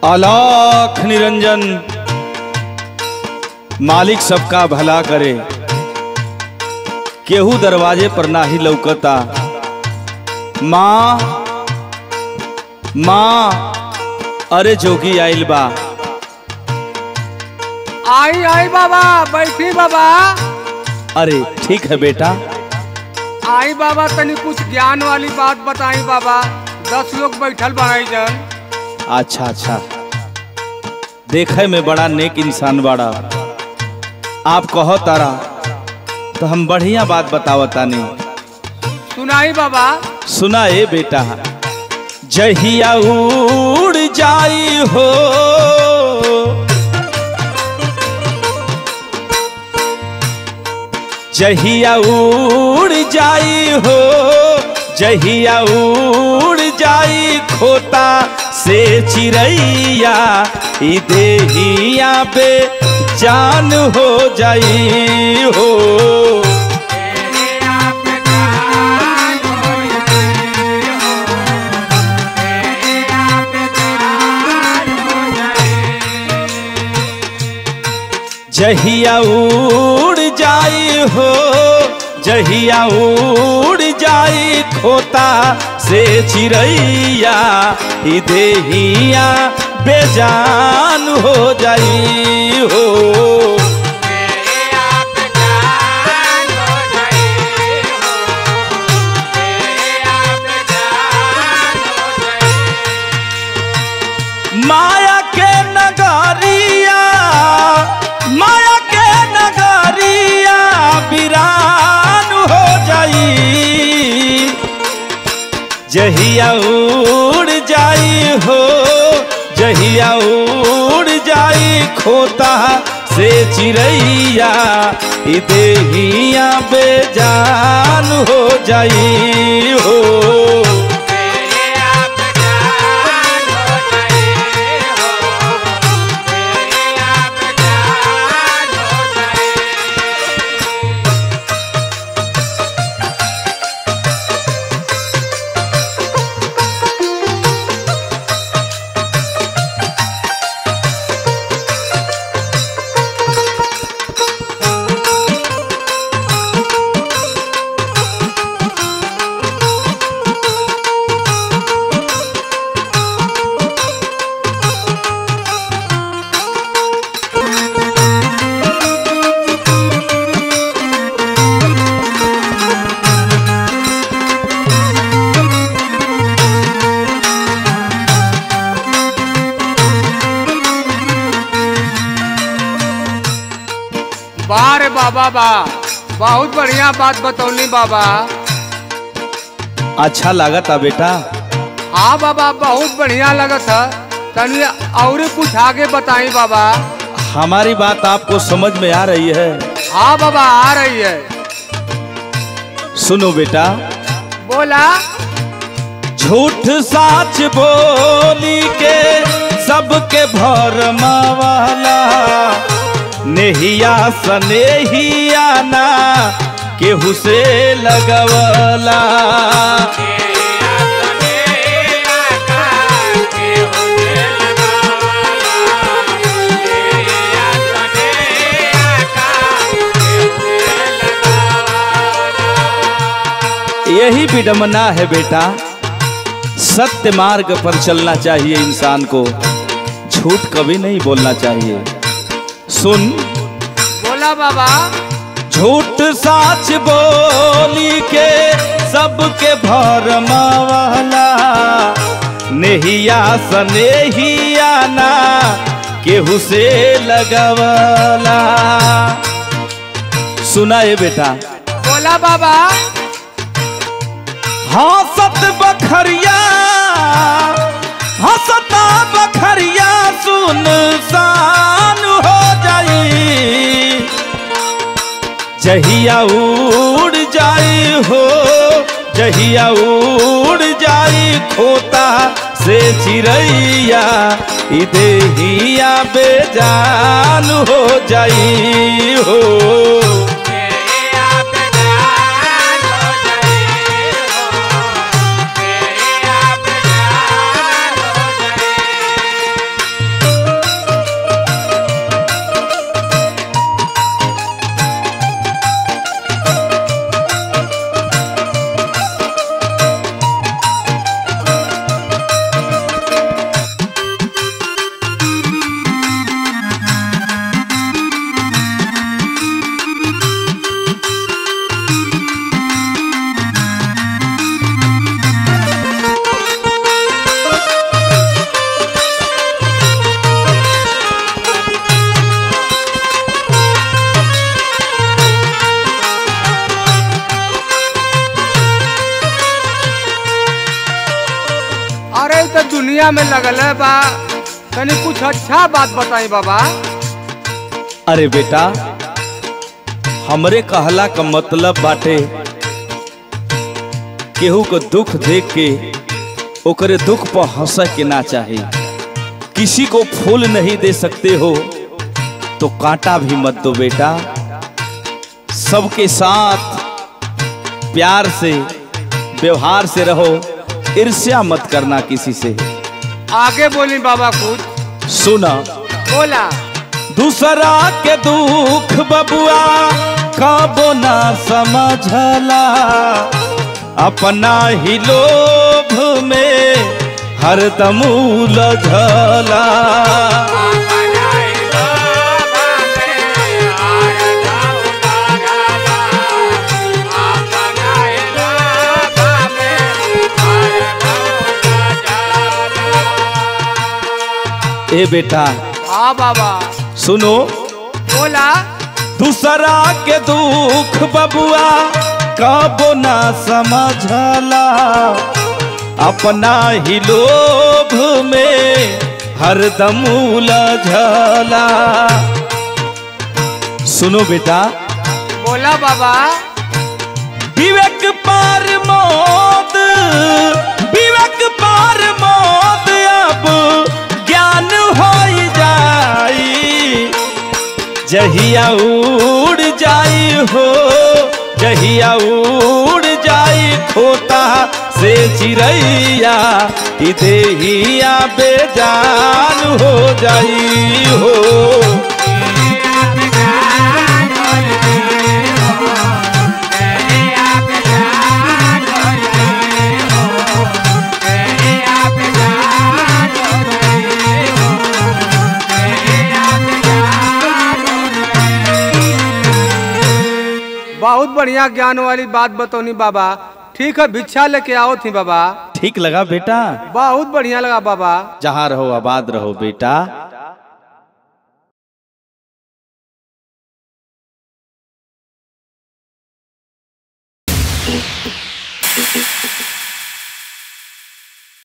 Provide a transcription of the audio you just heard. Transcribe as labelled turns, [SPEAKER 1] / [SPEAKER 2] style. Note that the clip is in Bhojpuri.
[SPEAKER 1] अलाख निरंजन मालिक सबका भला करे केहू दरवाजे पर नाही लौकता माँ माँ अरे जोगी आइल बा
[SPEAKER 2] आई आई बाबा बैठी बाबा
[SPEAKER 1] अरे ठीक है बेटा
[SPEAKER 2] आई बाबा तनी कुछ ज्ञान वाली बात बताई बाबा दस लोग बैठल बनाई जन
[SPEAKER 1] अच्छा अच्छा देखे में बड़ा नेक इंसान बाड़ा आप कहो तारा तो हम बढ़िया बात बतावतानी
[SPEAKER 2] सुनाई बाबा
[SPEAKER 1] सुना ए बेटा जहिया उड़ जाई हो जहिया उड़ जाई हो जहिया उड़ जाई खोता से चिड़ैया ई देहिया पे जान हो जाई हो जहिया उड़ जाई हो जहिया उड़ जाई खोता से चिड़ैया ई देहिया बेजान हो जाई हो माया के नगरिया माया के नगरिया वीरान हो जाई जहिया उड़ जाई हो जहिया उड़ जाई खोता से चिड़ैया ई देहिया बेजान हो जाई हो
[SPEAKER 2] वाह रे बाबा बा बहुत बढ़िया बात बतौली बाबा
[SPEAKER 1] अच्छा लागता बेटा
[SPEAKER 2] हाँ बाबा बहुत बढ़िया लगत है तनी और कुछ आगे बताई बाबा
[SPEAKER 1] हमारी बात आपको समझ में आ रही है
[SPEAKER 2] हाँ बाबा आ रही है
[SPEAKER 1] सुनो बेटा
[SPEAKER 2] बोला
[SPEAKER 1] झूठ साच बोली के सबके भरमावाला नेहिया सनेहिया ना केहू से लगवला यही विडम्बना है बेटा सत्य मार्ग पर चलना चाहिए इंसान को झूठ कभी नहीं बोलना चाहिए सुन
[SPEAKER 2] बोला बाबा
[SPEAKER 1] झूठ साच बोली के सबके भरमावाला नेहिया सनेहिया ना केहू से लगवला सुना है बेटा
[SPEAKER 2] बोला बाबा
[SPEAKER 1] हंसत बखरिया हंसता बखरिया सुनसान हो जाई जहिया उड़ जाई हो जहिया उड़ जाई खोता से चिड़ैया ई देहिया बेजान हो जाई हो
[SPEAKER 2] में लगल है बा तनी कुछ अच्छा बात बताई बाबा
[SPEAKER 1] अरे बेटा हमरे कहला का मतलब बाटे केहू को दुख देख के ओकरे दुख पर हंस के ना चाहे किसी को फूल नहीं दे सकते हो तो कांटा भी मत दो बेटा सबके साथ प्यार से व्यवहार से रहो ईर्ष्या मत करना किसी से
[SPEAKER 2] आगे बोली बाबा कुछ
[SPEAKER 1] सुना
[SPEAKER 2] बोला
[SPEAKER 1] दूसरा के दुख बबुआ कबो ना समझला अपना ही लोभ में हरदम उलझला ए बेटा
[SPEAKER 2] हाँ बाबा
[SPEAKER 1] सुनो
[SPEAKER 2] बोला
[SPEAKER 1] दूसरा के दुख बबुआ कबो ना समझला अपना ही लोभ में हरदम उलझला सुनो बेटा
[SPEAKER 2] बोला बाबा
[SPEAKER 1] विवेक पार मौत विवेक पार मौत अब ज्ञान हो जाई जहिया उड़ जाई हो जहिया उड़ जाई खोता से चिड़ैया ई देहिया बेजान हो जाई हो
[SPEAKER 2] बहुत बढ़िया ज्ञान वाली बात बतौनी बाबा ठीक है भिक्षा लेके आओ थी बाबा
[SPEAKER 1] ठीक लगा बेटा
[SPEAKER 2] बहुत बढ़िया लगा बाबा
[SPEAKER 1] जहाँ रहो आबाद रहो बेटा